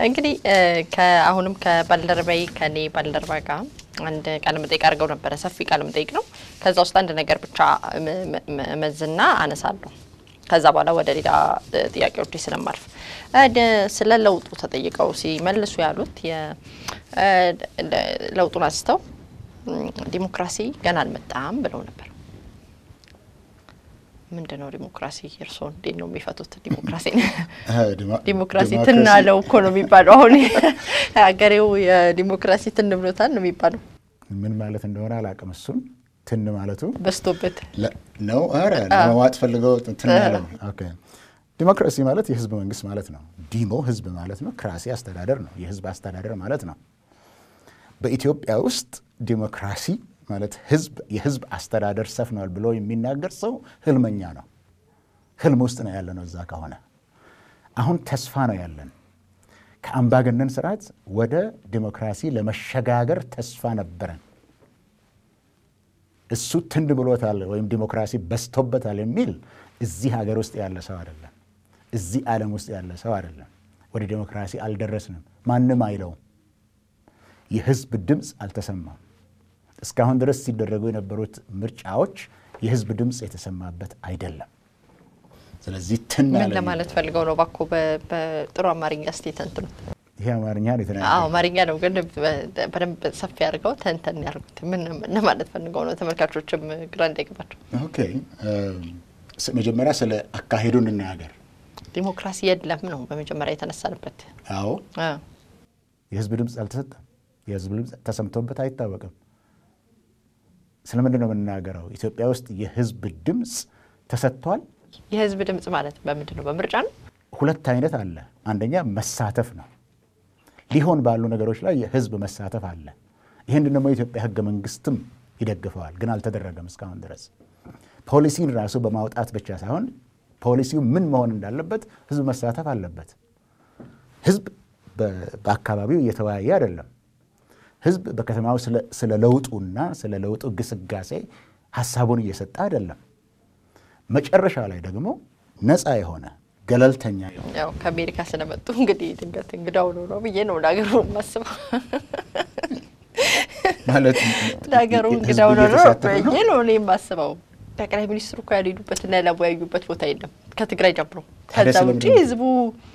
እንግዲህ አሁንም ከባልደረባይ ከኔ ባልደረባ ጋር አንድ ቃለ መጠይቅ አድርገው ነበረ። ሰፊ ቃለ መጠይቅ ነው። ከዛ ውስጥ አንድ ነገር ብቻ መዝና አነሳለሁ። ከዛ በኋላ ወደ ሌላ ጥያቄዎች ስለማልፍ ስለ ለውጡ ተጠይቀው ሲመልሱ ያሉት ለውጡን አንስተው ዲሞክራሲ ገና አልመጣም ብለው ነበር። ምንድን ነው ዲሞክራሲ? እርስዎ እንዴት ነው የሚፈቱት? ዲሞክራሲ ዲሞክራሲ ትናለው እኮ ነው የሚባለው። አሁን ሀገሬው የዲሞክራሲ ትን ብሎታል ነው የሚባለው። ምን ማለት እንደሆነ አላውቅም። እሱን ትን ማለቱ በዝቶበት ነው። ኧረ ለመዋጥ ፈልገው ትን ያለው። ዲሞክራሲ ማለት የህዝብ መንግስት ማለት ነው። ዲሞ ህዝብ ማለት ነው። ክራሲ አስተዳደር ነው። የህዝብ አስተዳደር ማለት ነው። በኢትዮጵያ ውስጥ ዲሞክራሲ ማለት ህዝብ የህዝብ አስተዳደር ሰፍኗል ብሎ የሚናገር ሰው ህልመኛ ነው። ህልም ውስጥ ነው ያለ ነው። እዛ ከሆነ አሁን ተስፋ ነው ያለን። ከአምባገነን ስርዓት ወደ ዲሞክራሲ ለመሸጋገር ተስፋ ነበረን። እሱ ትንድ ብሎታል ወይም ዲሞክራሲ በዝቶበታል የሚል እዚህ ሀገር ውስጥ ያለ ሰው አይደለም። እዚህ ዓለም ውስጥ ያለ ሰው አይደለም። ወደ ዲሞክራሲ አልደረስንም። ማንም አይለውም። የህዝብ ድምፅ አልተሰማም። እስካሁን ድረስ ሲደረጉ የነበሩት ምርጫዎች የህዝብ ድምፅ የተሰማበት አይደለም። ስለዚህ ትን ምን ለማለት ፈልገው ነው? እባክዎ በጥሩ አማርኛ እስቲ ተንትኑት። ይሄ አማርኛ ነው የተናገረው። አዎ አማርኛ ነው፣ ግን በደንብ ሰፊ አድርገው ተንተን ያርጉት። ምን ለማለት ፈልገው ነው? ተመልካቾችም ግራ እንዳይገባቸው። ኦኬ፣ መጀመሪያ ስለ አካሄዱ እንናገር። ዲሞክራሲ የለም ነው በመጀመሪያ የተነሳንበት። አዎ የህዝብ ድምፅ አልተሰጠም። የህዝብ ድምፅ ተሰምቶበት አይታወቅም። ስለምንድን ነው የምንናገረው? ኢትዮጵያ ውስጥ የህዝብ ድምፅ ተሰጥቷል። የህዝብ ድምፅ ማለት በምንድን ነው? በምርጫ ነው። ሁለት አይነት አለ። አንደኛ መሳተፍ ነው። ሊሆን ባሉ ነገሮች ላይ የህዝብ መሳተፍ አለ። ይህን ደግሞ የኢትዮጵያ ህገ መንግስትም ይደግፈዋል፣ ግን አልተደረገም እስካሁን ድረስ። ፖሊሲን ራሱ በማውጣት ብቻ ሳይሆን ፖሊሲው ምን መሆን እንዳለበት ህዝብ መሳተፍ አለበት። ህዝብ በአካባቢው እየተወያየ አይደለም። ህዝብ በከተማው ስለ ለውጡና ስለ ለውጡ ግስጋሴ ሀሳቡን እየሰጠ አይደለም። መጨረሻ ላይ ደግሞ ነፃ የሆነ ገለልተኛ የሆነ ያው ከአሜሪካ ስለመጡ እንግዲህ ድንገት እንግዳው ነው ነው ብዬ ነው ለሀገሩ የማስበው። ማለት ለሀገሩ እንግዳው ነው ነው ብዬ ነው እኔ የማስበው። ጠቅላይ ሚኒስትሩ እኮ ያልሄዱበትና ያላወያዩበት ቦታ የለም ከትግራይ ጀምሮ። ከዛ ውጭ ህዝቡ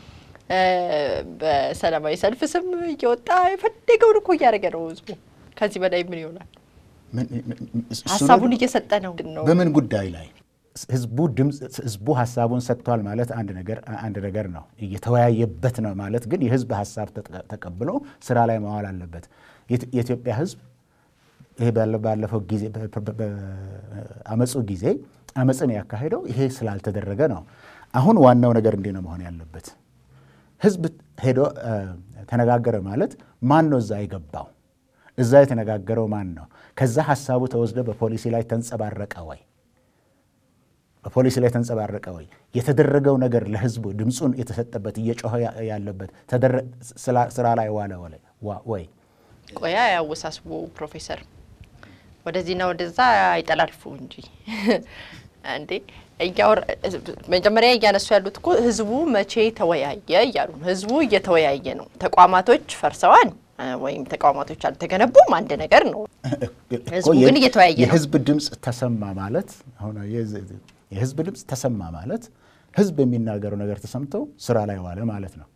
በሰላማዊ ሰልፍ ስም እየወጣ የፈለገውን እኮ እያደረገ ነው ህዝቡ። ከዚህ በላይ ምን ይሆናል? ሀሳቡን እየሰጠ ነው ነው በምን ጉዳይ ላይ ህዝቡ ድምፅ ህዝቡ ሀሳቡን ሰጥቷል ማለት አንድ ነገር አንድ ነገር ነው። እየተወያየበት ነው ማለት ግን የህዝብ ሀሳብ ተቀብሎ ስራ ላይ መዋል አለበት። የኢትዮጵያ ህዝብ ይሄ ባለፈው ጊዜ በአመፁ ጊዜ አመፅን ያካሄደው ይሄ ስላልተደረገ ነው። አሁን ዋናው ነገር እንዲህ ነው መሆን ያለበት። ህዝብ ሄዶ ተነጋገረ ማለት ማን ነው እዛ የገባው? እዛ የተነጋገረው ማን ነው? ከዛ ሀሳቡ ተወስዶ በፖሊሲ ላይ ተንጸባረቀ ወይ? በፖሊሲ ላይ ተንጸባረቀ ወይ? የተደረገው ነገር ለህዝቡ ድምፁን የተሰጠበት እየጮኸ ያለበት ስራ ላይ ዋለ ወይ? ቆያ ያወሳስቡ ፕሮፌሰር ወደዚህና ወደዛ አይጠላልፉ እንጂ እንዴ መጀመሪያ እያነሱ ያሉት እኮ ህዝቡ መቼ ተወያየ እያሉ ነው። ህዝቡ እየተወያየ ነው። ተቋማቶች ፈርሰዋል ወይም ተቋማቶች አልተገነቡም አንድ ነገር ነው። ህዝቡ ግን እየተወያየ ነው። የህዝብ ድምፅ ተሰማ ማለት የህዝብ ድምፅ ተሰማ ማለት ህዝብ የሚናገረው ነገር ተሰምቶ ስራ ላይ ዋለ ማለት ነው።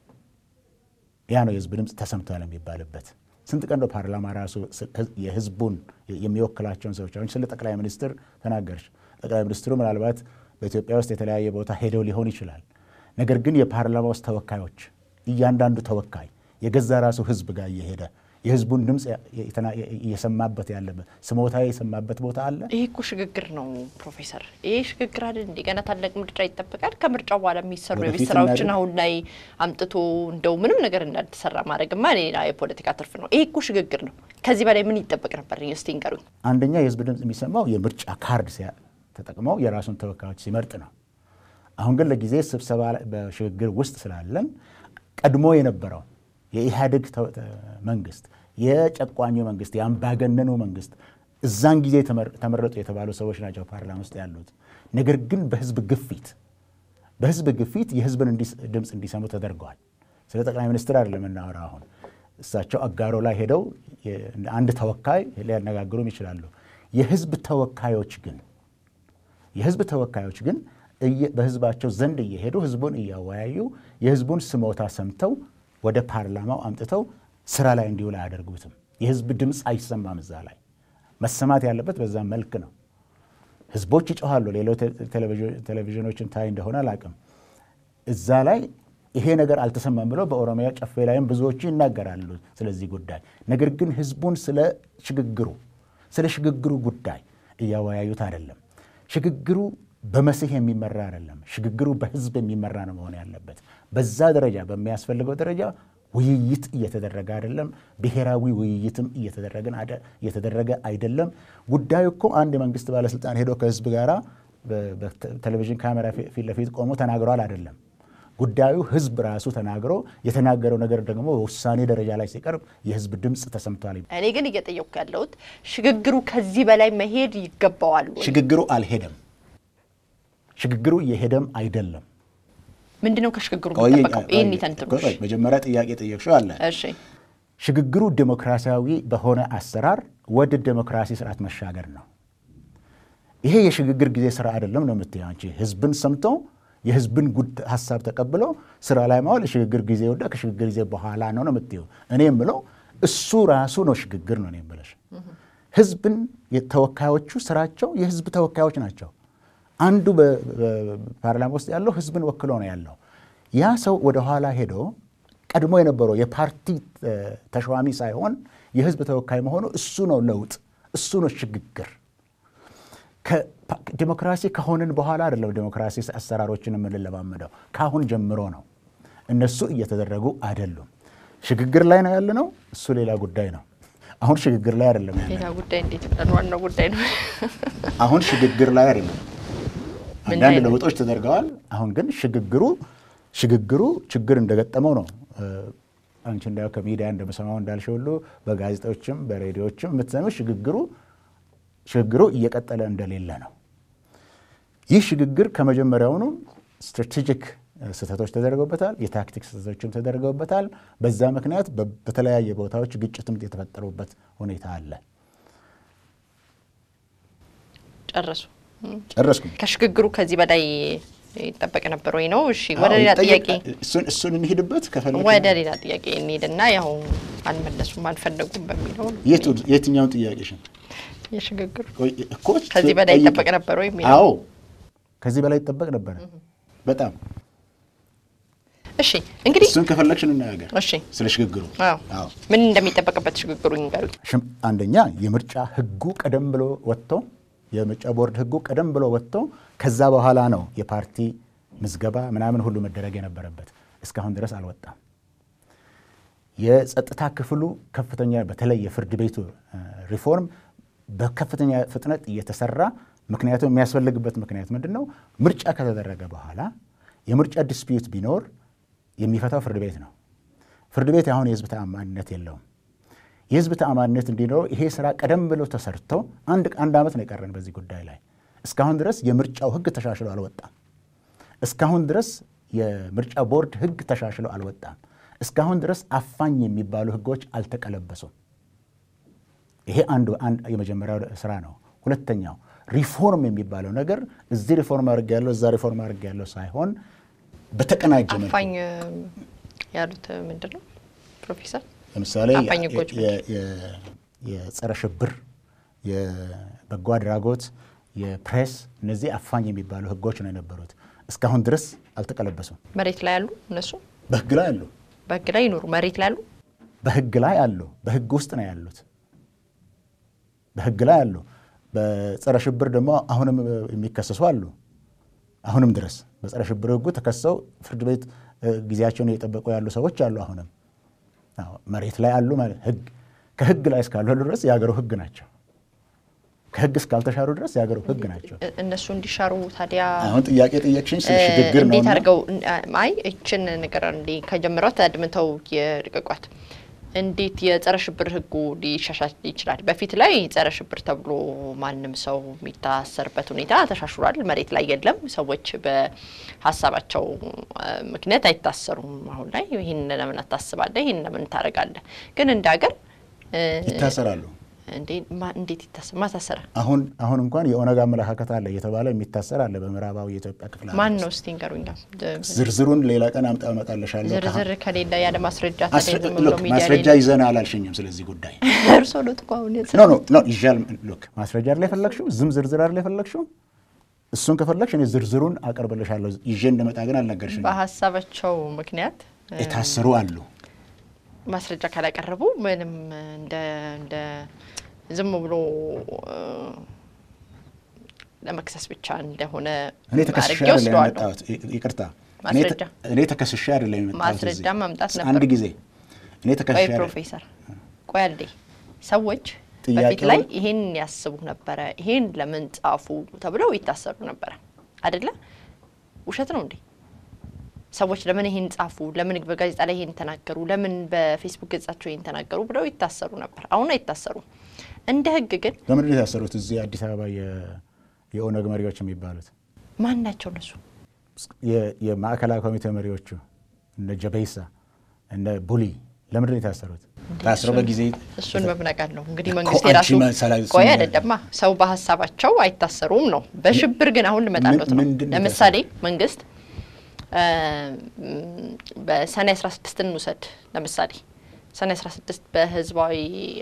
ያ ነው የህዝብ ድምፅ ተሰምቷል የሚባልበት። ስንት ቀን ነው ፓርላማ ራሱ የህዝቡን የሚወክላቸውን ሰዎች አሁን ስለ ጠቅላይ ሚኒስትር ተናገርሽ። ጠቅላይ ሚኒስትሩ ምናልባት በኢትዮጵያ ውስጥ የተለያየ ቦታ ሄደው ሊሆን ይችላል። ነገር ግን የፓርላማ ውስጥ ተወካዮች እያንዳንዱ ተወካይ የገዛ ራሱ ህዝብ ጋር እየሄደ የህዝቡን ድምፅ እየሰማበት ያለበት ስሞታ የሰማበት ቦታ አለ። ይህ እኮ ሽግግር ነው ፕሮፌሰር። ይህ ሽግግር አይደል? እንደገና ታላቅ ምርጫ ይጠበቃል። ከምርጫው በኋላ የሚሰሩ የቤት ስራዎችን አሁን ላይ አምጥቶ እንደው ምንም ነገር እንዳልተሰራ ማድረግማ ሌላ የፖለቲካ ትርፍ ነው። ይህ እኮ ሽግግር ነው። ከዚህ በላይ ምን ይጠበቅ ነበር? እስቲ ንገሩኝ። አንደኛ የህዝብ ድምፅ የሚሰማው የምርጫ ካርድ ተጠቅመው የራሱን ተወካዮች ሲመርጥ ነው። አሁን ግን ለጊዜ ስብሰባ በሽግግር ውስጥ ስላለን ቀድሞ የነበረው የኢህአዴግ መንግስት፣ የጨቋኙ መንግስት፣ የአምባገነኑ መንግስት እዛን ጊዜ ተመረጡ የተባሉ ሰዎች ናቸው ፓርላማ ውስጥ ያሉት። ነገር ግን በህዝብ ግፊት በህዝብ ግፊት የህዝብን ድምፅ እንዲሰሙ ተደርገዋል። ስለ ጠቅላይ ሚኒስትር አይደለም የምናወራ አሁን። እሳቸው አጋሮ ላይ ሄደው አንድ ተወካይ ሊያነጋግሩም ይችላሉ። የህዝብ ተወካዮች ግን የህዝብ ተወካዮች ግን በህዝባቸው ዘንድ እየሄዱ ህዝቡን እያወያዩ የህዝቡን ስሞታ ሰምተው ወደ ፓርላማው አምጥተው ስራ ላይ እንዲውል አያደርጉትም። የህዝብ ድምፅ አይሰማም። እዛ ላይ መሰማት ያለበት በዛ መልክ ነው። ህዝቦች ይጮኋሉ። ሌሎች ቴሌቪዥኖችን ታይ እንደሆነ አላቅም። እዛ ላይ ይሄ ነገር አልተሰማም ብለው በኦሮሚያ ጨፌ ላይም ብዙዎቹ ይናገራሉ ስለዚህ ጉዳይ። ነገር ግን ህዝቡን ስለ ሽግግሩ ስለ ሽግግሩ ጉዳይ እያወያዩት አይደለም። ሽግግሩ በመሲህ የሚመራ አይደለም። ሽግግሩ በህዝብ የሚመራ ነው መሆን ያለበት። በዛ ደረጃ በሚያስፈልገው ደረጃ ውይይት እየተደረገ አይደለም። ብሔራዊ ውይይትም እየተደረገ አይደለም። ጉዳዩ እኮ አንድ የመንግስት ባለስልጣን ሄዶ ከህዝብ ጋር በቴሌቪዥን ካሜራ ፊት ለፊት ቆሞ ተናግሯል አይደለም። ጉዳዩ ህዝብ ራሱ ተናግሮ የተናገረው ነገር ደግሞ በውሳኔ ደረጃ ላይ ሲቀርብ የህዝብ ድምፅ ተሰምቷል። እኔ ግን እየጠየቅኩ ያለሁት ሽግግሩ ከዚህ በላይ መሄድ ይገባዋል ወይ? ሽግግሩ አልሄደም። ሽግግሩ እየሄደም አይደለም። ምንድነው ከሽግግሩ የሚጠበቀው? ይህን ይተንትኑሽ። መጀመሪያ ጥያቄ ጠየቅሽው አለ። እሺ ሽግግሩ ዴሞክራሲያዊ በሆነ አሰራር ወደ ዴሞክራሲ ስርዓት መሻገር ነው። ይሄ የሽግግር ጊዜ ስራ አይደለም ነው የምትይው አንቺ። ህዝብን ሰምቶ የህዝብን ጉድ ሀሳብ ተቀብሎ ስራ ላይ ማዋል የሽግግር ጊዜ ወደ ከሽግግር ጊዜ በኋላ ነው ነው የምትይው። እኔ የምለው እሱ ራሱ ነው ሽግግር ነው እኔ የምልሽ። ህዝብን ተወካዮቹ ስራቸው የህዝብ ተወካዮች ናቸው። አንዱ በፓርላማ ውስጥ ያለው ህዝብን ወክሎ ነው ያለው። ያ ሰው ወደኋላ ሄዶ ቀድሞ የነበረው የፓርቲ ተሿሚ ሳይሆን የህዝብ ተወካይ መሆኑ እሱ ነው ለውጥ፣ እሱ ነው ሽግግር። ዲሞክራሲ ከሆንን በኋላ አይደለም ዲሞክራሲ አሰራሮችን የምንለማመደው ከአሁን ጀምሮ ነው። እነሱ እየተደረጉ አይደሉም። ሽግግር ላይ ነው ያለ ነው። እሱ ሌላ ጉዳይ ነው። አሁን ሽግግር ላይ አይደለም ያለ ሌላ ጉዳይ እንዴት ብለን ዋናው ጉዳይ ነው። አሁን ሽግግር ላይ አይደለም። አንዳንድ ለውጦች ተደርገዋል። አሁን ግን ሽግግሩ ሽግግሩ ችግር እንደገጠመው ነው። አንቺ እንዳው ከሚዲያ እንደምሰማው እንዳልሽ ሁሉ በጋዜጦችም በሬዲዮችም የምትሰሚው ሽግግሩ ሽግግሩ እየቀጠለ እንደሌለ ነው። ይህ ሽግግር ከመጀመሪያውኑ ስትራቴጂክ ስህተቶች ተደርገውበታል። የታክቲክ ስህተቶችም ተደርገውበታል። በዛ ምክንያት በተለያየ ቦታዎች ግጭትም የተፈጠሩበት ሁኔታ አለ። ጨረሱ ጨረስኩ። ከሽግግሩ ከዚህ በላይ ይጠበቅ ነበር ወይ ነው? እሺ፣ ወደ ሌላ ጥያቄ እሱን እንሂድበት ከፈለግሽ ወደ ሌላ ጥያቄ እንሂድና ያው አልመለሱም አልፈለጉም በሚለው ነው። የትኛውን ጥያቄሽን የሽግግር እኮ ከዚህ በላይ ይጠበቅ ነበር ወይ የሚለው አዎ፣ ከዚህ በላይ ይጠበቅ ነበረ በጣም እሺ እንግዲህ እሱን ከፈለግሽ እንነጋገር። እሺ ስለ ሽግግሩ አዎ ምን እንደሚጠበቅበት ሽግግሩ ይንገሩ። አንደኛ የምርጫ ህጉ ቀደም ብሎ ወጥቶ የምርጫ ቦርድ ህጉ ቀደም ብሎ ወጥቶ ከዛ በኋላ ነው የፓርቲ ምዝገባ ምናምን ሁሉ መደረግ የነበረበት። እስካሁን ድረስ አልወጣም። የጸጥታ ክፍሉ ከፍተኛ በተለይ የፍርድ ቤቱ ሪፎርም በከፍተኛ ፍጥነት እየተሰራ ምክንያቱም የሚያስፈልግበት ምክንያት ምንድን ነው? ምርጫ ከተደረገ በኋላ የምርጫ ዲስፒዩት ቢኖር የሚፈታው ፍርድ ቤት ነው። ፍርድ ቤት አሁን የህዝብ ተአማኒነት የለውም። የህዝብ ተአማኒነት እንዲኖረው ይሄ ስራ ቀደም ብሎ ተሰርቶ አንድ አንድ ዓመት ነው የቀረን በዚህ ጉዳይ ላይ። እስካሁን ድረስ የምርጫው ህግ ተሻሽሎ አልወጣም። እስካሁን ድረስ የምርጫ ቦርድ ህግ ተሻሽሎ አልወጣም። እስካሁን ድረስ አፋኝ የሚባሉ ህጎች አልተቀለበሱም። ይሄ አንዱ የመጀመሪያው ስራ ነው። ሁለተኛው ሪፎርም የሚባለው ነገር እዚህ ሪፎርም አድርግ ያለው እዛ ሪፎርም አድርግ ያለው ሳይሆን በተቀናጀ መልኩ አፋኝ ያሉት ምንድን ነው ፕሮፌሰር? ለምሳሌ አፋኝ ህጎች የጸረ ሽብር፣ የበጎ አድራጎት፣ የፕሬስ እነዚህ አፋኝ የሚባሉ ህጎች ነው የነበሩት። እስካሁን ድረስ አልተቀለበሱም። መሬት ላይ ያሉ እነሱ በህግ ላይ አሉ። በህግ ላይ ይኖሩ መሬት ላይ ያሉ በህግ ላይ አሉ። በህግ ውስጥ ነው ያሉት። በህግ ላይ አሉ። በጸረ ሽብር ደግሞ አሁንም የሚከሰሱ አሉ። አሁንም ድረስ በጸረ ሽብር ህጉ ተከሰው ፍርድ ቤት ጊዜያቸውን እየጠበቁ ያሉ ሰዎች አሉ። አሁንም መሬት ላይ አሉ ማለት ህግ ከህግ ላይ እስካሉ ድረስ የሀገሩ ህግ ናቸው። ከህግ እስካልተሻሩ ድረስ የሀገሩ ህግ ናቸው። እነሱ እንዲሻሩ ታዲያ አሁን ጥያቄ ጠየቅሽኝ ስለ ሽግግር ነው። እንዴት አድርገው አይ እችን ነገር እንዲ ከጀምሯት አድምተው የርቅቋት እንዴት የጸረ ሽብር ህጉ ሊሻሻል ይችላል? በፊት ላይ ጸረ ሽብር ተብሎ ማንም ሰው የሚታሰርበት ሁኔታ ተሻሽሏል። መሬት ላይ የለም። ሰዎች በሀሳባቸው ምክንያት አይታሰሩም። አሁን ላይ ይህን ለምን አታስባለህ? ይህን ለምን ታደርጋለህ? ግን እንደ ሀገር ይታሰራሉ። እንዴት ይታሰር? ማታሰረ አሁን አሁን እንኳን የኦነግ አመለካከት አለ እየተባለ የሚታሰር አለ በምዕራባዊ የኢትዮጵያ ክፍል ማን ነው እስቲ ንገሩኛ። ዝርዝሩን ሌላ ቀን አምጣ አመጣልሻለሁ። ዝርዝር ከሌለ ያለ ማስረጃ ማስረጃ ይዘን አላልሽኝም። ስለዚህ ጉዳይ እርሶ ሎት እኮ አሁን ኖ ኖ ኖ ይሻል ሉክ ማስረጃ አይደል የፈለግሽው? ዝም ዝርዝር አይደል የፈለግሽው? እሱን ከፈለግሽ እኔ ዝርዝሩን አቀርብልሻለሁ። ይዤ እንደመጣ ግን አልነገርሽኝም። በሀሳባቸው ምክንያት የታሰሩ አሉ። ማስረጃ ካላቀረቡ ምንም እንደ እንደ ዝም ብሎ ለመክሰስ ብቻ እንደሆነ እኔ ተከስሼ አይደለም የመጣሁት። ይቅርታ እኔ ተከስሼ አይደለም የመጣሁት። ማስረጃ ማምጣት ነበር። አንድ ጊዜ እኔ ተከስሼ ቆይ ፕሮፌሰር ቆይ አንዴ ሰዎች በፊት ላይ ይሄን ያስቡ ነበረ፣ ይሄን ለምን ጻፉ ተብለው ይታሰሩ ነበረ አይደለ? ውሸት ነው እንዴ? ሰዎች ለምን ይሄን ጻፉ፣ ለምን በጋዜጣ ላይ ይሄን ተናገሩ፣ ለምን በፌስቡክ ገጻቸው ይሄን ተናገሩ ብለው ይታሰሩ ነበር። አሁን አይታሰሩም። እንደ ህግ ግን በምንድን ነው የታሰሩት? እዚህ አዲስ አበባ የኦነግ መሪዎች የሚባሉት ማን ናቸው? እነሱ የማዕከላዊ ኮሚቴ መሪዎቹ እነ ጀበይሳ እነ ቡሊ ለምንድን ነው የታሰሩት? ታስረው በጊዜ እሱን በምናቃል ነው እንግዲህ መንግስት የራሱ ቆይ አይደለማ ሰው በሀሳባቸው አይታሰሩም ነው። በሽብር ግን አሁን ልመጣለት ነው። ለምሳሌ መንግስት በሰኔ 16 እንውሰድ። ለምሳሌ ሰኔ 16 በህዝባዊ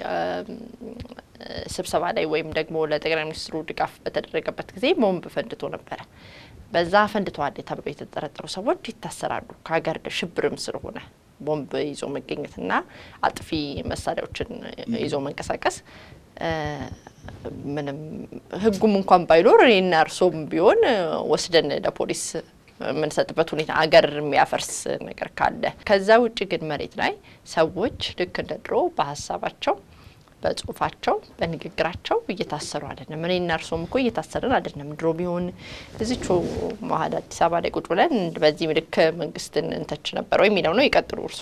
ስብሰባ ላይ ወይም ደግሞ ለጠቅላይ ሚኒስትሩ ድጋፍ በተደረገበት ጊዜ ቦምብ ፈንድቶ ነበረ። በዛ ፈንድተዋል ተብሎ የተጠረጠሩ ሰዎች ይታሰራሉ። ከሀገር ሽብርም ስለሆነ ቦምብ ይዞ መገኘትና አጥፊ መሳሪያዎችን ይዞ መንቀሳቀስ ምንም ህጉም እንኳን ባይኖር እኔና እርሶም ቢሆን ወስደን ለፖሊስ የምንሰጥበት ሁኔታ አገር የሚያፈርስ ነገር ካለ። ከዛ ውጭ ግን መሬት ላይ ሰዎች ልክ እንደ ድሮ በሀሳባቸው፣ በጽሁፋቸው፣ በንግግራቸው እየታሰሩ አይደለም። እኔና እርሶም እኮ እየታሰርን አይደለም። ድሮ ቢሆን እዚቹ መሀል አዲስ አበባ ላይ ቁጭ ብለን በዚህ ምልክ መንግስትን እንተች ነበር ወይ የሚለው ነው። ይቀጥሉ እርሱ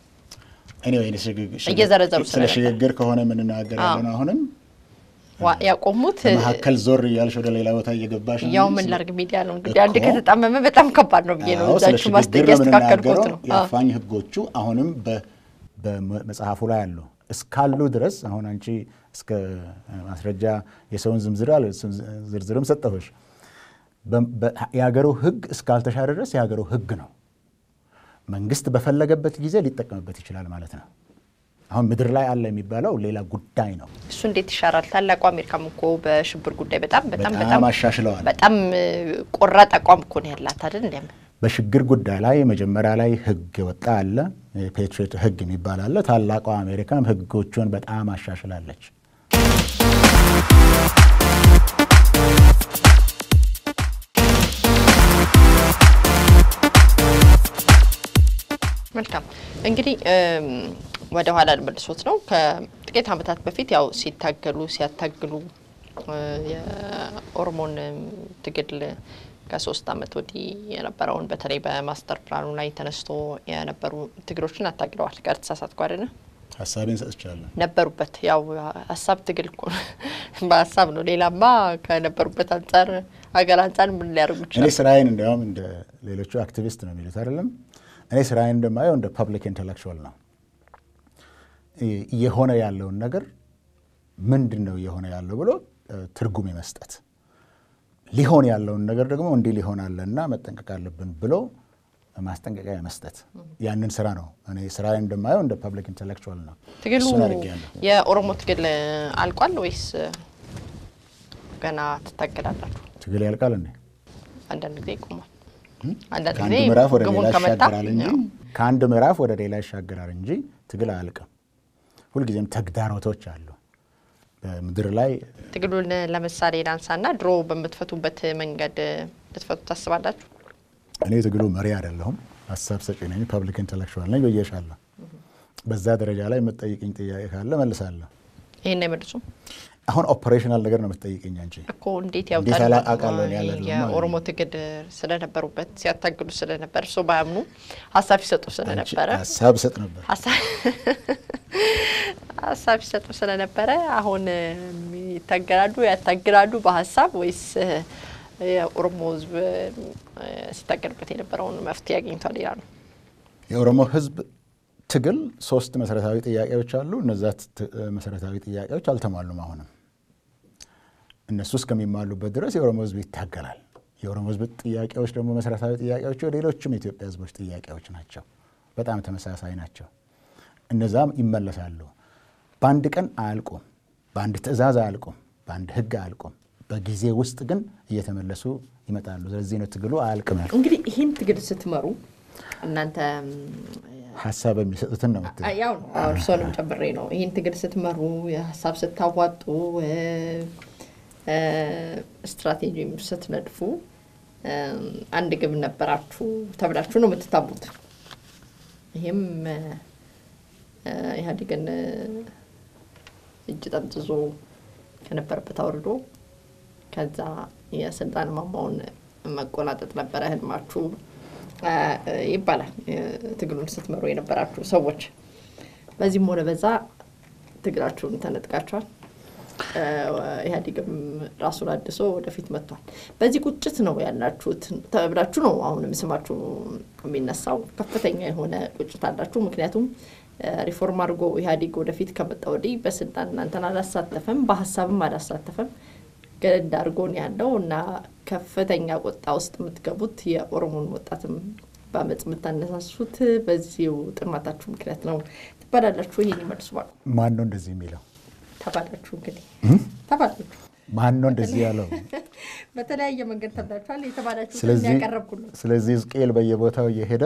እየዘረዘሩ ስለ ሽግግር ከሆነ የምንናገር ያለን አሁንም ያቆሙት መካከል ዞር እያልሽ ወደ ሌላ ቦታ እየገባሽ ያው ምን ላርግ ሚዲያ ነው እንግዲህ አንድ ከተጣመመ በጣም ከባድ ነው ብዬ ነው እዛችሁ ማስጠጊያ ያስተካከልኩት ነው። የአፋኝ ህጎቹ አሁንም በመጽሐፉ ላይ አሉ እስካሉ ድረስ አሁን አንቺ እስከ ማስረጃ የሰውን ዝምዝር አለ ዝርዝርም ሰጠሁሽ። የሀገሩ ህግ እስካልተሻረ ድረስ የሀገሩ ህግ ነው። መንግስት በፈለገበት ጊዜ ሊጠቀምበት ይችላል ማለት ነው። አሁን ምድር ላይ አለ የሚባለው ሌላ ጉዳይ ነው። እሱ እንዴት ይሻራል? ታላቁ አሜሪካም እኮ በሽብር ጉዳይ በጣም በጣም በጣም አሻሽለዋል። በጣም ቆራጥ አቋም እኮ ነው ያላት አይደል? እንዲያም በሽግግር ጉዳይ ላይ መጀመሪያ ላይ ህግ የወጣ አለ፣ የፔትሪዮት ህግ የሚባል አለ። ታላቋ አሜሪካም ህጎቹን በጣም አሻሽላለች። መልካም እንግዲህ ወደ ኋላ ልመልሶት ነው። ከጥቂት ዓመታት በፊት ያው ሲታገሉ ሲያታግሉ የኦሮሞን ትግል ከሶስት ዓመት ወዲህ የነበረውን በተለይ በማስተር ፕላኑ ላይ ተነስቶ የነበሩ ትግሎችን አታግለዋል። ጋር ተሳሳትኩ አይደለ? ሀሳቤን ሰጥቻለሁ። ነበሩበት። ያው ሀሳብ ትግል እኮ በሀሳብ ነው። ሌላማ ከነበሩበት አንጻር ሀገር አንጻር ምን ሊያደርጉ እኔ ይችላል? ስራዬን እንዲያውም እንደ ሌሎቹ አክቲቪስት ነው የሚሉት አይደለም። እኔ ስራዬን እንደማየው እንደ ፐብሊክ ኢንቴሌክቹዋል ነው። እየሆነ ያለውን ነገር ምንድን ነው እየሆነ ያለው ብሎ ትርጉም የመስጠት ሊሆን ያለውን ነገር ደግሞ እንዲህ ሊሆን አለና መጠንቀቅ አለብን ብሎ ማስጠንቀቂያ የመስጠት ያንን ስራ ነው እኔ ስራዬን እንደማየው እንደ ፐብሊክ ኢንቴሌክቹዋል ነው። ትግሉ እሱን አድርጌያለሁ። የኦሮሞ ትግል አልቋል ወይስ ገና ትታገላላችሁ? ትግል ያልቃል እንዴ? አንዳንድ ጊዜ ይቆማል። አንዳንድ ከአንድ ጊዜ ምዕራፍ ወደ ግቡን ሌላ ከመታ ይሻገራል እንጂ ያው ከአንድ ምዕራፍ ወደ ሌላ ይሻገራል እንጂ ትግል አያልቅም። ሁልጊዜም ተግዳሮቶች አሉ በምድር ላይ ትግሉን ለምሳሌ ላንሳና ድሮ በምትፈቱበት መንገድ ልትፈቱ ታስባላችሁ? እኔ ትግሉ መሪ አይደለሁም፣ ሀሳብ ሰጪ ነኝ፣ ፐብሊክ ኢንቴሌክቹዋል ነኝ ብዬሻለሁ። በዛ ደረጃ ላይ የምትጠይቅኝ ጥያቄ ካለ መልሳለሁ። ይህን አይመልሱም። አሁን ኦፐሬሽናል ነገር ነው የምትጠይቀኝ አንቺ። እኮ እንዴት እንዴት ያውጣሉ? ያላ- አውቃለሁ እኔ ያለ ደግሞ የኦሮሞ ትግል ስለነበሩበት ሲያታግሉ ስለነበር እሱ ባያምኑ ሀሳብ ይሰጡ አንቺ ስለነበረ ሀሳብ እሰጥ ነበር። ሀሳብ ሀሳብ ይሰጡ ስለነበረ አሁን ይታገላሉ ያታግላሉ በሀሳብ ወይስ የኦሮሞ ሕዝብ ሲታገልበት የነበረውን መፍትሄ አግኝቷል ይላሉ። የኦሮሞ ህዝብ ትግል ሶስት መሰረታዊ ጥያቄዎች አሉ። እነዛ ት- መሰረታዊ ጥያቄዎች አልተሟሉም። አሁንም እነሱ እስከሚሟሉበት ድረስ የኦሮሞ ህዝብ ይታገላል። የኦሮሞ ህዝብ ጥያቄዎች ደግሞ መሰረታዊ ጥያቄዎች ሌሎችም የኢትዮጵያ ህዝቦች ጥያቄዎች ናቸው። በጣም ተመሳሳይ ናቸው። እነዛም ይመለሳሉ። በአንድ ቀን አያልቁም። በአንድ ትዕዛዝ አያልቁም። በአንድ ህግ አያልቁም። በጊዜ ውስጥ ግን እየተመለሱ ይመጣሉ። ስለዚህ ነው ትግሉ አያልቅም ያልኩት። እንግዲህ ይህን ትግል ስትመሩ እናንተ ሀሳብ የሚሰጡትን ነው የምትለው። ያው ነው እርስዎንም ጨምሬ ነው። ይህን ትግል ስትመሩ ሀሳብ ስታዋጡ ስትራቴጂም ስትነድፉ አንድ ግብ ነበራችሁ ተብላችሁ ነው የምትታቡት። ይህም ኢህአዴግን እጅ ጠምጥዞ ከነበረበት አውርዶ ከዛ የስልጣን ማማውን መቆናጠጥ ነበረ ህልማችሁ ይባላል። ትግሉን ስትመሩ የነበራችሁ ሰዎች በዚህም ሆነ በዛ ትግላችሁን ተነጥቃችኋል። ኢህአዴግም ራሱን አድሶ ወደፊት መጥቷል። በዚህ ቁጭት ነው ያላችሁት ተብላችሁ ነው አሁንም ስማችሁ የሚነሳው። ከፍተኛ የሆነ ቁጭት አላችሁ። ምክንያቱም ሪፎርም አድርጎ ኢህአዴግ ወደፊት ከመጣ ወዲህ በስልጣን እናንተን አላሳተፈም፣ በሀሳብም አላሳተፈም። ገደድ አድርጎ ነው ያለው እና ከፍተኛ ቁጣ ውስጥ የምትገቡት የኦሮሞን ወጣትም በአመፅ የምታነሳሱት በዚሁ ጥማታችሁ ምክንያት ነው ትባላላችሁ። ይሄን ይመልሱ ባሉ ማን ነው እንደዚህ የሚለው? ተባላችሁ እንግዲህ ተባላችሁ። ማን ነው እንደዚህ ያለው? በተለያየ መንገድ ተብላችኋል። የተባላችሁ ስለዚህ ያቀረብኩ ነው። ስለዚህ ሕዝቅኤል በየቦታው እየሄደ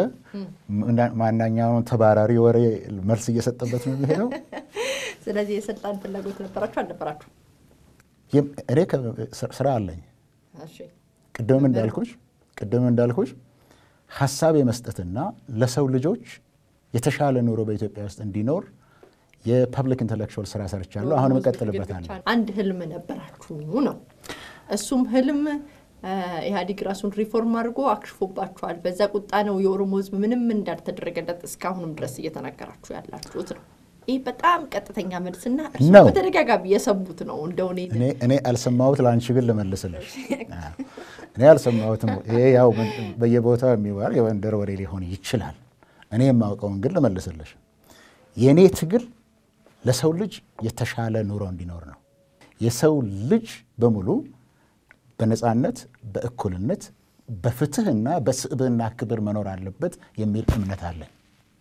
ማናኛውን ተባራሪ ወሬ መልስ እየሰጠበት ነው የሚሄደው። ስለዚህ የስልጣን ፍላጎት ነበራችሁ አልነበራችሁ? ይም- እኔ ከ- ስራ አለኝ። እሺ ቅድም እንዳልኩሽ ቅድም እንዳልኩሽ ሀሳብ የመስጠትና ለሰው ልጆች የተሻለ ኑሮ በኢትዮጵያ ውስጥ እንዲኖር የፐብሊክ ኢንተሌክቹዋል ስራ ሰርቻለሁ። አሁንም እቀጥልበታለሁ። አንድ ህልም ነበራችሁ ነው። እሱም ህልም አ፣ ኢህአዴግ ራሱን ሪፎርም አድርጎ አክሽፎባችኋል። በዛ ቁጣ ነው የኦሮሞ ህዝብ ምንም እንዳልተደረገለት እስካሁንም ድረስ እየተናገራችሁ ያላችሁት ነው። ይህ በጣም ቀጥተኛ መልስና እርሱ ነው። በተደጋጋሚ የሰሙት ነው። እንደው እኔ እኔ እኔ አልሰማሁት ለአንቺ ግን ልመልስልሽ። አዎ። እኔ አልሰማሁትም። ይሄ ያው ምን- በየቦታው የሚባል የመንደር ወሬ ሊሆን ይችላል። እኔ የማውቀውን ግን ልመልስልሽ። የእኔ ትግል ለሰው ልጅ የተሻለ ኑሮ እንዲኖር ነው። የሰው ልጅ በሙሉ በነፃነት፣ በእኩልነት፣ በፍትህና በስብዕና ክብር መኖር አለበት የሚል እምነት አለኝ።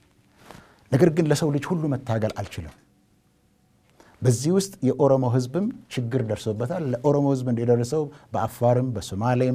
ነገር ግን ለሰው ልጅ ሁሉ መታገል አልችልም። በዚህ ውስጥ የኦሮሞ ህዝብም ችግር ደርሶበታል። ለኦሮሞ ህዝብ እንደደረሰው በአፋርም፣ በሶማሌም፣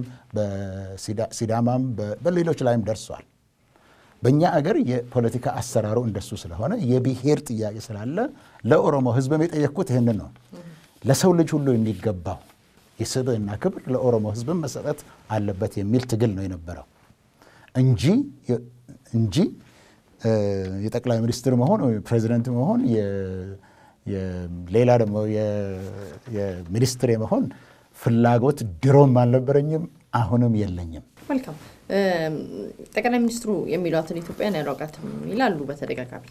በሲዳማም በ- በሌሎች ላይም ደርሷል። በእኛ አገር የፖለቲካ አሰራሩ እንደሱ ስለሆነ የብሔር ጥያቄ ስላለ ለኦሮሞ ህዝብም የጠየቅኩት ይህንን ነው። ለሰው ልጅ ሁሉ የሚገባው የስብዕና ክብር ለኦሮሞ ህዝብም መሰጠት አለበት የሚል ትግል ነው የነበረው እንጂ እንጂ እ፣ የጠቅላይ ሚኒስትር መሆን ወይ ፕሬዚደንት መሆን የ- የ- ሌላ ደግሞ የ- የሚኒስትር የመሆን ፍላጎት ድሮም አልነበረኝም፣ አሁንም የለኝም። መልካም እም፣ ጠቅላይ ሚኒስትሩ የሚሏትን ኢትዮጵያን ያሏቃትም ይላሉ በተደጋጋሚ።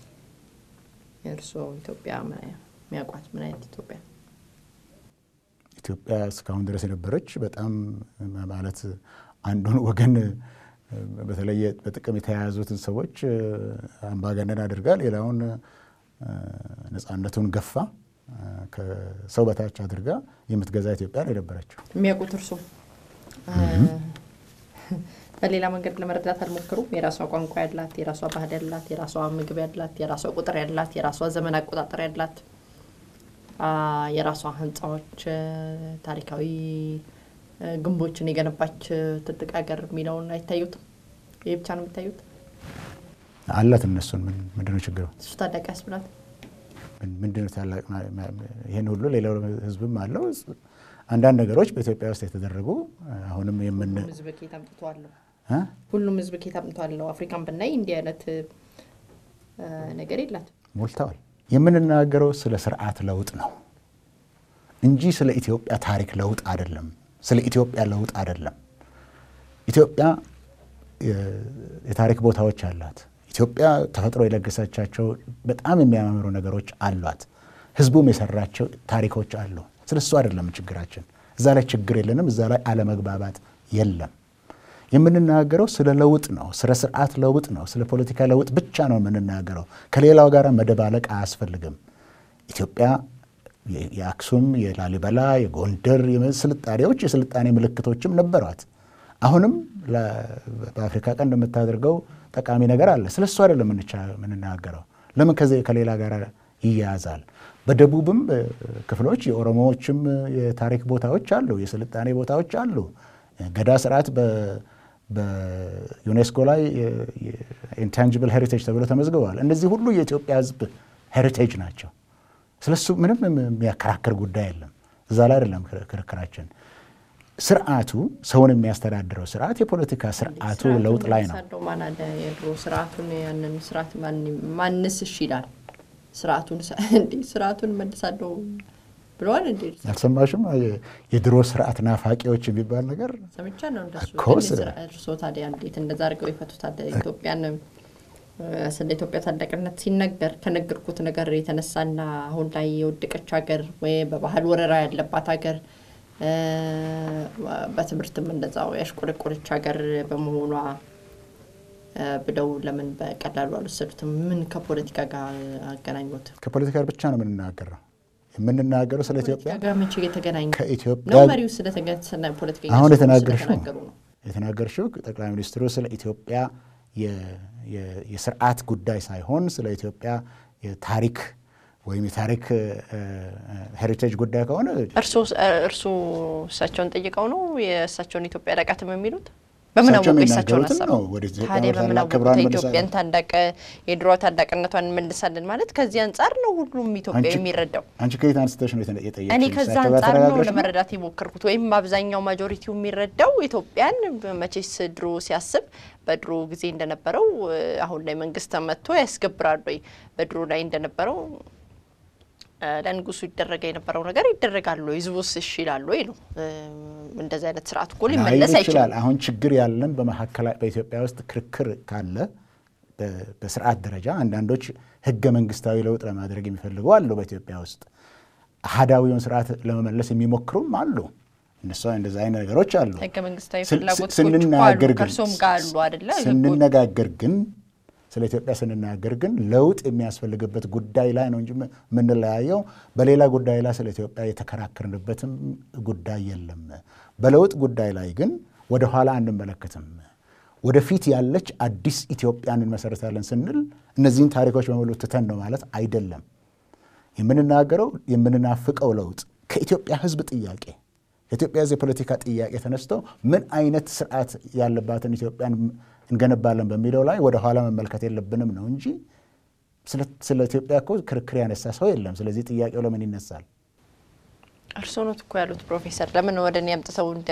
የእርስዎ ኢትዮጵያ ምን አይ- የሚያውቋት ምን አይነት ኢትዮጵያ? ኢትዮጵያ እስካሁን ድረስ የነበረች በጣም ማለት አንዱን ወገን በተለየ በጥቅም የተያያዙትን ሰዎች አምባገነን አድርጋ ሌላውን ነፃነቱን ገፋ ከሰው በታች አድርጋ የምትገዛ ኢትዮጵያ ነው የነበረችው። የሚያውቁት እርስዎ በሌላ መንገድ ለመረዳት አልሞከሩም? የራሷ ቋንቋ ያላት፣ የራሷ ባህል ያላት፣ የራሷ ምግብ ያላት፣ የራሷ ቁጥር ያላት፣ የራሷ ዘመን አቆጣጠር ያላት፣ አ፣ የራሷ ህንፃዎች፣ ታሪካዊ እ፣ ግንቦችን የገነባች ትልቅ ሀገር የሚለውን አይታዩትም? ይህ ብቻ ነው የሚታዩት? አላት እነሱን ምን ምንድነው ችግሩ? እሱ ታላቅ ህዝብ ናት። ምን- ምንድነው ታላቅ ማ- ማ- ይህን ሁሉ ሌላው ህዝብም አለው። አንዳንድ ነገሮች በኢትዮጵያ ውስጥ የተደረጉ አሁንም የምን ሁሉም ህዝብ ኬት አምጥተዋለሁ እ? ሁሉም ህዝብ ኬት አምጥተዋለሁ። አፍሪካን ብናይ እንዲህ አይነት እ፣ ነገር የላትም። ሞልተዋል። የምንናገረው ስለ ስርዓት ለውጥ ነው። እንጂ ስለ ኢትዮጵያ ታሪክ ለውጥ አይደለም። ስለ ኢትዮጵያ ለውጥ አይደለም። ኢትዮጵያ የታሪክ ቦታዎች አላት። ኢትዮጵያ ተፈጥሮ የለገሰቻቸው በጣም የሚያማምሩ ነገሮች አሏት። ህዝቡም የሰራቸው ታሪኮች አሉ። ስለ እሱ አይደለም ችግራችን። እዛ ላይ ችግር የለንም። እዛ ላይ አለመግባባት የለም። የምንናገረው ስለ ለውጥ ነው። ስለ ስርዓት ለውጥ ነው። ስለ ፖለቲካ ለውጥ ብቻ ነው የምንናገረው። ከሌላው ጋር መደባለቅ አያስፈልግም። ኢትዮጵያ የአክሱም፣ የላሊበላ፣ የጎንደር ስልጣኔዎች የስልጣኔ ምልክቶችም ነበሯት። አሁንም በአፍሪካ ቀንድ የምታደርገው ጠቃሚ ነገር አለ። ስለ እሱ አይደለም የምንናገረው። ለምን ከዚህ ከሌላ ጋር ይያያዛል? በደቡብም ክፍሎች የኦሮሞዎችም የታሪክ ቦታዎች አሉ፣ የስልጣኔ ቦታዎች አሉ። ገዳ ስርዓት በዩኔስኮ ላይ ኢንታንጅብል ሄሪቴጅ ተብሎ ተመዝግበዋል። እነዚህ ሁሉ የኢትዮጵያ ሕዝብ ሄሪቴጅ ናቸው። ስለሱ ምንም የሚያከራክር ጉዳይ የለም። እዛ ላይ አይደለም ክርክራችን። ስርዓቱ ሰውን የሚያስተዳድረው ስርዓት የፖለቲካ ስርዓቱ ለውጥ ላይ ነው። ማን አለ የድሮ ስርዓቱን ያንን ስርዓት ማንስ እሺ ይላል? ስርዓቱን እንዴ ስርዓቱን መልሳለሁ ብለዋል እንዴ? አልሰማሽም? የድሮ ስርዓት ናፋቂዎች የሚባል ነገር ሰምቻ ነው እንደሱ። እኮ ግን ስለ- እርሶ ታዲያ እንዴት እንደዛ አድርገው ይፈቱታል? ኢትዮጵያን ስለ ኢትዮጵያ ታላቅነት ሲነገር ከነገርኩት ነገር የተነሳና አሁን ላይ የወደቀች ሀገር ወይ በባህል ወረራ ያለባት ሀገር እ፣ በትምህርትም እንደዛው ያሽቆለቆለች ሀገር በመሆኗ እ፣ ብለው ለምን በቀላሉ አልወሰዱትም? ምን ከፖለቲካ ጋር አገናኙት? ከፖለቲካ ብቻ ነው የምንናገረው። የምንናገረው ስለ ኢትዮጵያ ፖለቲካ ጋር መቼ የተገናኘ ከኢትዮጵያ ነው? መሪው ስለተገ ፖለቲከኛ አሁን ስለሆኑ የተናገርሽው ስለተናገሩ ነው። የተናገርሽው ጠቅላይ ሚኒስትሩ ስለ ኢትዮጵያ የ- የ- የስርዓት ጉዳይ ሳይሆን ስለ ኢትዮጵያ የታሪክ ወይም የታሪክ ሄሪቴጅ ጉዳይ ከሆነ እርሶ እርሶ እሳቸውን ጠይቀው ነው የእሳቸውን ኢትዮጵያ አላቃትም የሚሉት? በምን እሳቸው አወቁ የእሳቸውን የሚናገሩትን ሀሳብ? ነው። ወደ ኢትዮጵያ ታዲያ ታላቅ በምን አወቁ ክብሯን ኢትዮጵያን መልሳለን። ታላቅ የድሮ ታላቅነቷን እንመልሳለን ማለት ከዚህ አንጻር ነው ሁሉም ኢትዮጵያ አንቺ- የሚረዳው። አንቺ ከየት አንስተሽ ነው የጠየቅሽኝ? እኔ እሳቸው ከዛ ጋር አንጻር ነው ተነጋግረሽ ነው? ለመረዳት የሞከርኩት። ወይም አብዛኛው ማጆሪቲው የሚረዳው ኢትዮጵያን መቼስ ድሮ ሲያስብ በድሮ ጊዜ እንደነበረው እ፣ አሁን ላይ መንግስት መጥቶ ያስገብራል ወይ በድሮ ላይ እንደነበረው እ፣ ለንጉሱ ይደረገ የነበረው ነገር ይደረጋል ወይ ህዝቡስ እሺ ይላል ወይ ነው። እ፣ እንደዚህ አይነት ስርዓት እኮ ሊመለስ ላይል አይችልም። ይችላል። አሁን ችግር ያለን በመካከላ በኢትዮጵያ ውስጥ ክርክር ካለ በ- በስርዓት ደረጃ አንዳንዶች ህገ መንግስታዊ ለውጥ ለማድረግ የሚፈልጉ አሉ። በኢትዮጵያ ውስጥ አህዳዊውን ስርዓት ለመመለስ የሚሞክሩም አሉ። እነሱ እንደዚ አይነት ነገሮች አሉ። ህገ መንግስታዊ ስን- ፍላጎቶች እኮ ስንናገር አሉ፣ ግን ከእርሶም ጋር አሉ አይደለ? ስንነጋገር ግን ስለ ኢትዮጵያ ስንናገር ግን ለውጥ የሚያስፈልግበት ጉዳይ ላይ ነው እንጂ የምንለያየው በሌላ ጉዳይ ላይ ስለ ኢትዮጵያ የተከራከርንበትም ጉዳይ የለም። በለውጥ ጉዳይ ላይ ግን ወደ ኋላ አንመለከትም። ወደፊት ያለች አዲስ ኢትዮጵያን እንመሰረታለን ስንል እነዚህን ታሪኮች በሙሉ ትተን ነው ማለት አይደለም። የምንናገረው የምንናፍቀው ለውጥ ከኢትዮጵያ ሕዝብ ጥያቄ ከኢትዮጵያ ሕዝብ የፖለቲካ ጥያቄ ተነስቶ ምን አይነት ስርዓት ያለባትን ኢትዮጵያን እንገነባለን በሚለው ላይ ወደ ኋላ መመልከት የለብንም ነው እንጂ ስለ- ስለ ኢትዮጵያ እኮ ክርክር ያነሳ ሰው የለም። ስለዚህ ጥያቄው ለምን ይነሳል? እርስዎ ኖት እኮ ያሉት ፕሮፌሰር፣ ለምን ወደ እኔ አምጥተው እንደ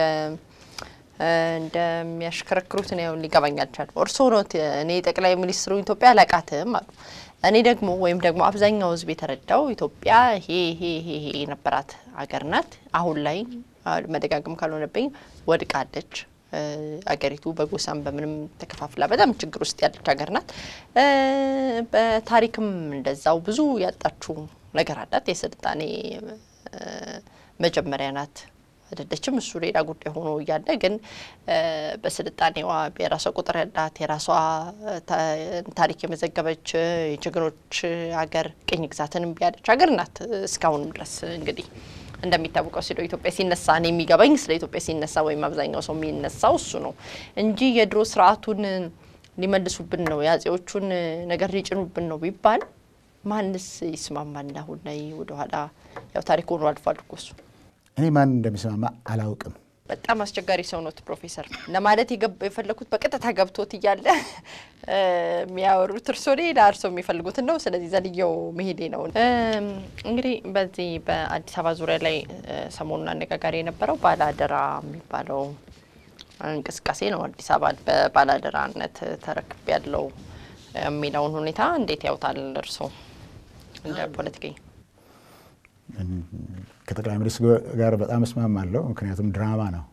እንደሚያሽከረክሩት ነው ሊገባኝ አልቻለም። እርስዎ ኖት እኔ ጠቅላይ ሚኒስትሩ ኢትዮጵያ አላቃትም አሉ። እኔ ደግሞ ወይም ደግሞ አብዛኛው ህዝብ የተረዳው ኢትዮጵያ ይሄ ይሄ ይሄ ይሄ የነበራት ሀገር ናት። አሁን ላይ አ፣ መደጋገም ካልሆነብኝ ወድቃለች። እ፣ አገሪቱ በጎሳም በምንም ተከፋፍላ በጣም ችግር ውስጥ ያለች ሀገር ናት። እ፣ በታሪክም እንደዛው ብዙ ያጣችው ነገር አላት። የስልጣኔ እ፣ መጀመሪያ ናት አይደለችም። እሱ ሌላ ጉዳይ ሆኖ እያለ ግን እ፣ በስልጣኔዋ የራሷ ቁጥር ያላት የራሷ ታ- ታሪክ የመዘገበች እ፣ የጀግኖች ሀገር ቅኝ ግዛትን እምቢ ያለች ሀገር ናት። እስካሁንም ድረስ እንግዲህ እንደሚታወቀው ስለ ኢትዮጵያ ሲነሳ እኔ የሚገባኝ ስለ ኢትዮጵያ ሲነሳ ወይም አብዛኛው ሰው የሚነሳው እሱ ነው እንጂ የድሮ ስርዓቱን ሊመልሱብን ነው የአጼዎቹን ነገር ሊጭኑብን ነው ቢባል ማንስ ይስማማል? አሁን ላይ ወደኋላ ያው ታሪክ ሆኖ አልፏል እኮ እሱ። እኔ ማን እንደሚስማማ አላውቅም። በጣም አስቸጋሪ ሰው ኖት ፕሮፌሰር ለማለት የገባ- የፈለኩት በቀጥታ ገብቶት እያለ እ፣ የሚያወሩት እርሶ ሌላ እርሶ የሚፈልጉትን ነው። ስለዚህ ዘልየው መሄዴ ነው። እም፣ እንግዲህ በዚህ በአዲስ አበባ ዙሪያ ላይ እ፣ ሰሞኑን አነጋጋሪ የነበረው ባላደራ የሚባለው እንቅስቃሴ ነው። አዲስ አበባ በባላደራነት ተረክብ ያለው የሚለውን ሁኔታ እንዴት ያውታል እርሶ እንደ ፖለቲከኛ? ከጠቅላይ ሚኒስትሩ ጋር በጣም እስማማለሁ። ምክንያቱም ድራማ ነው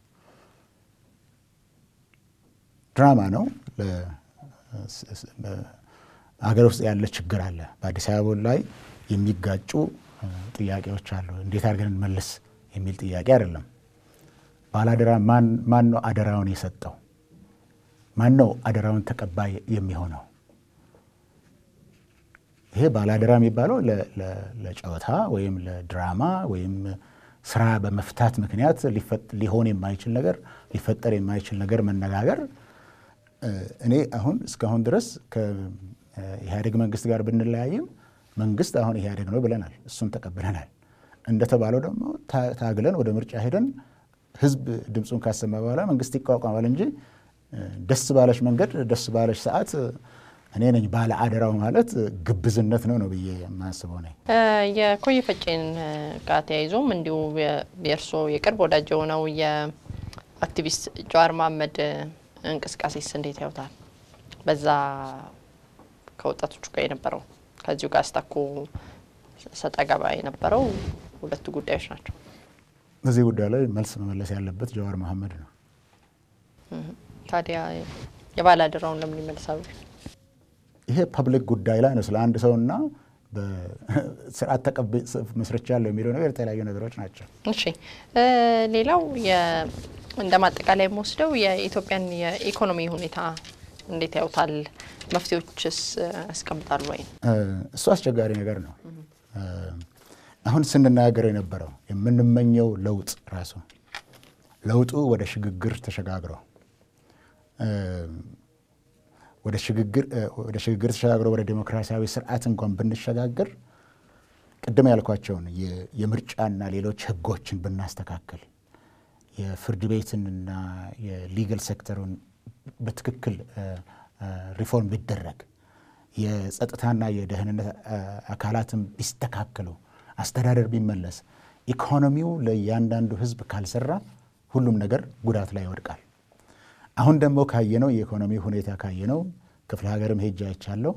ድራማ ነው። ሀገር ውስጥ ያለ ችግር አለ። በአዲስ አበባ ላይ የሚጋጩ ጥያቄዎች አሉ። እንዴት አድርገን እንመልስ የሚል ጥያቄ አይደለም። ባለአደራ ማን ነው አደራውን የሰጠው? ማን ነው አደራውን ተቀባይ የሚሆነው? ይሄ ባለአደራ የሚባለው ለጨዋታ ወይም ለድራማ ወይም ስራ በመፍታት ምክንያት ሊሆን የማይችል ነገር ሊፈጠር የማይችል ነገር መነጋገር እኔ አሁን እስካሁን ድረስ ከኢህአዴግ መንግስት ጋር ብንለያይም መንግስት አሁን ኢህአዴግ ነው ብለናል። እሱን ተቀብለናል። እንደተባለው ደግሞ ታግለን ወደ ምርጫ ሄደን ህዝብ ድምፁን ካሰማ በኋላ መንግስት ይቋቋማል እንጂ ደስ ባለች መንገድ ደስ ባለች ሰዓት እኔ ነኝ ባለ አደራው ማለት ግብዝነት ነው ነው ብዬ የማስበው ነኝ። የኮየ ፈጬን ጋር ተያይዞም እንዲሁ የእርስዎ የቅርብ ወዳጅ የሆነው የአክቲቪስት ጀዋር መሀመድ እንቅስቃሴስ እንዴት ያውታል? በዛ ከወጣቶቹ ጋር የነበረው ከዚሁ ጋር አስታኮ ሰጣ ገባ የነበረው ሁለቱ ጉዳዮች ናቸው። በዚህ ጉዳይ ላይ መልስ መመለስ ያለበት ጀዋር መሀመድ ነው። ታዲያ የባለአደራውን ለምን ይመልሳሉ? ይሄ ፐብሊክ ጉዳይ ላይ ነው። ስለ አንድ ሰውና በስርዓት ተቀብ መስርቻለሁ የሚለው ነገር የተለያዩ ነገሮች ናቸው። እሺ፣ ሌላው እንደ ማጠቃላይ የምወስደው የኢትዮጵያን የኢኮኖሚ ሁኔታ እንዴት ያውታል? መፍትሄዎችስ ያስቀምጣሉ ወይ? እሱ አስቸጋሪ ነገር ነው። አሁን ስንናገር የነበረው የምንመኘው ለውጥ ራሱ ለውጡ ወደ ሽግግር ተሸጋግሮ ወደ ሽግግር ተሸጋግሮ ወደ ዴሞክራሲያዊ ስርዓት እንኳን ብንሸጋገር ቅድም ያልኳቸውን የምርጫና ሌሎች ህጎችን ብናስተካከል የፍርድ ቤትንና የሊጋል ሴክተሩን በትክክል ሪፎርም ቢደረግ የጸጥታና የደህንነት አካላትን ቢስተካከሉ አስተዳደር ቢመለስ ኢኮኖሚው ለእያንዳንዱ ህዝብ ካልሰራ ሁሉም ነገር ጉዳት ላይ ይወድቃል። አሁን ደግሞ ካየነው የኢኮኖሚ ሁኔታ ካየነው ክፍለ ሀገርም ሄጄ አይቻለሁ።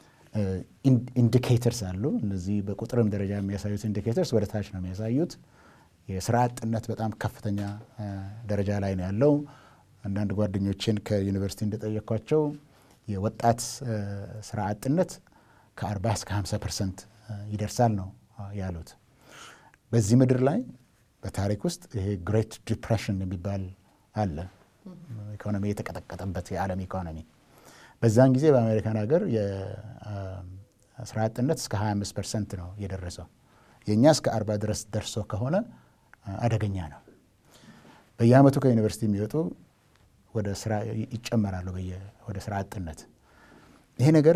ኢንዲኬተርስ አሉ። እነዚህ በቁጥርም ደረጃ የሚያሳዩት ኢንዲኬተርስ ወደ ታች ነው የሚያሳዩት። የስራ አጥነት በጣም ከፍተኛ ደረጃ ላይ ነው ያለው። አንዳንድ ጓደኞችን ከዩኒቨርሲቲ እንደጠየኳቸው የወጣት ስራ አጥነት ከ40 እስከ 50 ፐርሰንት ይደርሳል ነው ያሉት። በዚህ ምድር ላይ በታሪክ ውስጥ ይሄ ግሬት ዲፕሬሽን የሚባል አለ። ኢኮኖሚ የተቀጠቀጠበት የዓለም ኢኮኖሚ በዛን ጊዜ በአሜሪካን ሀገር የስራ አጥነት እስከ 25 ፐርሰንት ነው የደረሰው። የእኛ እስከ 40 ድረስ ደርሶ ከሆነ አደገኛ ነው። በየአመቱ ከዩኒቨርሲቲ የሚወጡ ወደ ስራ ይጨመራሉ ወደ ስራ አጥነት። ይሄ ነገር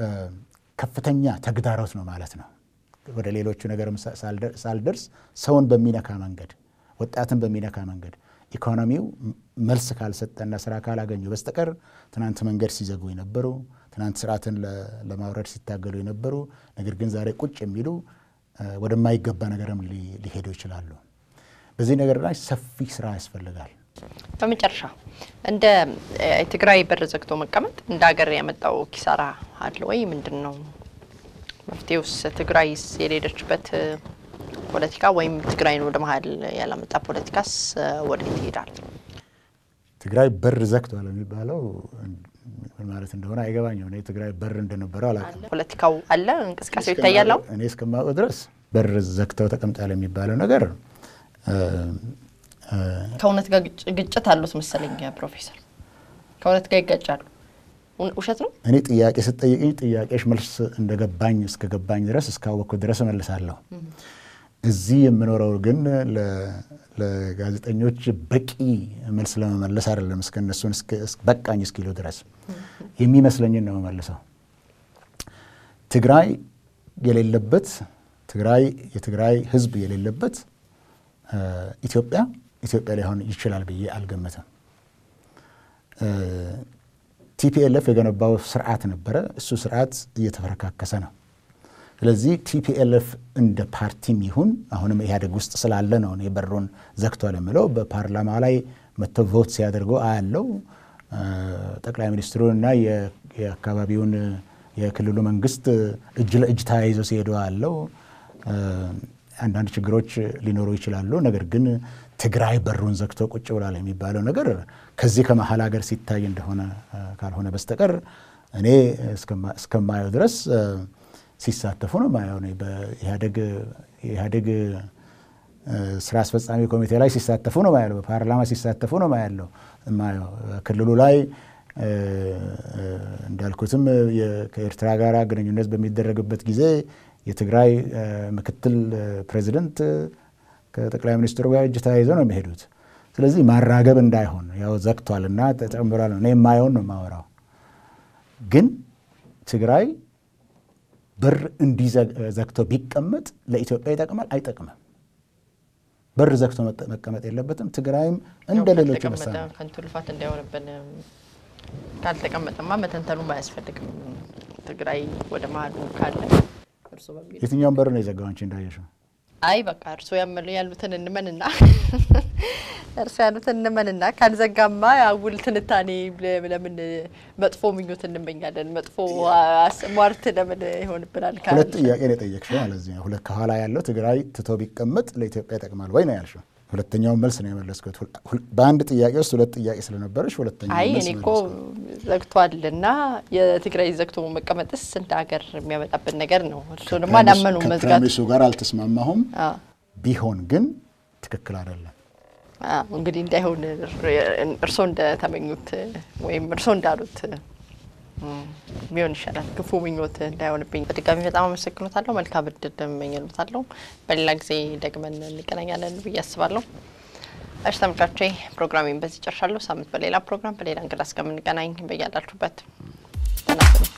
ከፍተኛ ተግዳሮት ነው ማለት ነው። ወደ ሌሎቹ ነገርም ሳልደርስ ሰውን በሚነካ መንገድ፣ ወጣትን በሚነካ መንገድ ኢኮኖሚው መልስ ካልሰጠና ስራ ካላገኙ በስተቀር ትናንት መንገድ ሲዘጉ የነበሩ ትናንት ስርዓትን ለማውረድ ሲታገሉ የነበሩ ነገር ግን ዛሬ ቁጭ የሚሉ ወደማይገባ ነገርም ሊሄዱ ይችላሉ። በዚህ ነገር ላይ ሰፊ ስራ ያስፈልጋል። በመጨረሻ እንደ ትግራይ በር ዘግቶ መቀመጥ እንደ ሀገር ያመጣው ኪሳራ አለ ወይ? ምንድን ነው መፍትሄውስ? ትግራይስ የሌለችበት ፖለቲካ ወይም ትግራይን ወደ መሀል ያላመጣ ፖለቲካስ ወዴት ይሄዳል? ትግራይ በር ዘግቷል የሚባለው ምን ማለት እንደሆነ አይገባኝም። እኔ ትግራይ በር እንደነበረው አላውቅም። ፖለቲካው አለ፣ እንቅስቃሴው ይታያል። አሁን እኔ እስከማውቀው ድረስ በር ዘግተው ተቀምጣል የሚባለው ነገር ከእውነት ጋር ግጭት አሉት መሰለኝ ፕሮፌሰር፣ ከእውነት ጋር ይጋጫሉ። ውሸት ነው። እኔ ጥያቄ ስጠይቅኝ ጥያቄሽ መልስ እንደገባኝ እስከገባኝ ድረስ እስካወቅኩ ድረስ እመልሳለሁ። እዚህ የምኖረው ግን ለጋዜጠኞች በቂ መልስ ለመመለስ አይደለም። እስከ እነሱን በቃኝ እስኪሉ ድረስ የሚመስለኝን ነው የምመልሰው። ትግራይ የሌለበት ትግራይ የትግራይ ሕዝብ የሌለበት ኢትዮጵያ ኢትዮጵያ ሊሆን ይችላል ብዬ አልገመትም። ቲፒኤልኤፍ የገነባው ስርዓት ነበረ። እሱ ስርዓት እየተፈረካከሰ ነው። ስለዚህ ቲፒኤልኤፍ እንደ ፓርቲም ይሁን አሁንም ኢህአዴግ ውስጥ ስላለ ነው እኔ በሩን ዘግቷል የምለው። በፓርላማ ላይ መጥተው ቮት ሲያደርጉ አያለው። ጠቅላይ ሚኒስትሩንና የአካባቢውን የክልሉ መንግስት እጅ ለእጅ ተያይዘው ሲሄዱ አለው። አንዳንድ ችግሮች ሊኖሩ ይችላሉ። ነገር ግን ትግራይ በሩን ዘግቶ ቁጭ ብሏል የሚባለው ነገር ከዚህ ከመሀል ሀገር ሲታይ እንደሆነ ካልሆነ በስተቀር እኔ እስከማየው ድረስ ሲሳተፉ ነው ማየው። በኢህአዴግ ስራ አስፈጻሚ ኮሚቴ ላይ ሲሳተፉ ነው ማያለው። በፓርላማ ሲሳተፉ ነው ማያለው ማየው። ክልሉ ላይ እንዳልኩትም ከኤርትራ ጋር ግንኙነት በሚደረግበት ጊዜ የትግራይ ምክትል ፕሬዚደንት ከጠቅላይ ሚኒስትሩ ጋር እጅ ተያይዘው ነው የሚሄዱት። ስለዚህ ማራገብ እንዳይሆን ያው ዘግቷል እና ተጨምሯል። እኔ የማየውን ነው የማወራው። ግን ትግራይ በር እንዲዘግቶ ቢቀመጥ ለኢትዮጵያ ይጠቅማል አይጠቅምም? በር ዘግቶ መቀመጥ የለበትም። ትግራይም እንደ ሌሎቹ ከንቱ ልፋት እንዳይሆንብን ካልተቀመጠማ መተንተኑም አያስፈልግም። ትግራይ ወደ መሀሉ ካለ እርሶ በሚል የትኛውን በር ነው የዘጋው አንቺ እንዳየሽው? አይ በቃ እርሶ ያመሉ ያሉትን እንመንና እርሶ ያሉትን እንመንና ካልዘጋማ አጉል ትንታኔ ለምን መጥፎ ምኞት እንመኛለን? መጥፎ ሟርት ለምን ይሆንብናል? ሁለት ጥያቄ ነው የጠየቅሽው ማለት ነው። ሁለት ከኋላ ያለው ትግራይ ትቶ ቢቀመጥ ለኢትዮጵያ ይጠቅማል ወይ ነው ያልሽው። ሁለተኛውን መልስ ነው የመለስኩት። በአንድ ጥያቄ ውስጥ ሁለት ጥያቄ ስለነበረሽ ሁለተኛው አይ መልስ እኔ እኮ ዘግቷልና የትግራይ ዘግቶ መቀመጥስ እንደ ሀገር የሚያመጣብን ነገር ነው። እርሱንማ አላመኑ መዝጋቱ ከፕራሚሱ ጋር አልተስማማሁም። ቢሆን ግን ትክክል አይደለም። እንግዲህ እንዳይሆን እርሶ እንደተመኙት ወይም እርሶ እንዳሉት ቢሆን ይሻላል። ክፉ ምኞት እንዳይሆንብኝ በድጋሚ በጣም አመሰግኖታለሁ። መልካም እድል እመኝሎታለሁ። በሌላ ጊዜ ደግመን እንገናኛለን ብዬ አስባለሁ። እሺ ተመልካቾቼ ፕሮግራሜን በዚህ ጨርሻለሁ። ሳምንት በሌላ ፕሮግራም በሌላ እንግዳ እስከምንገናኝ በያላችሁበት ተናስሉ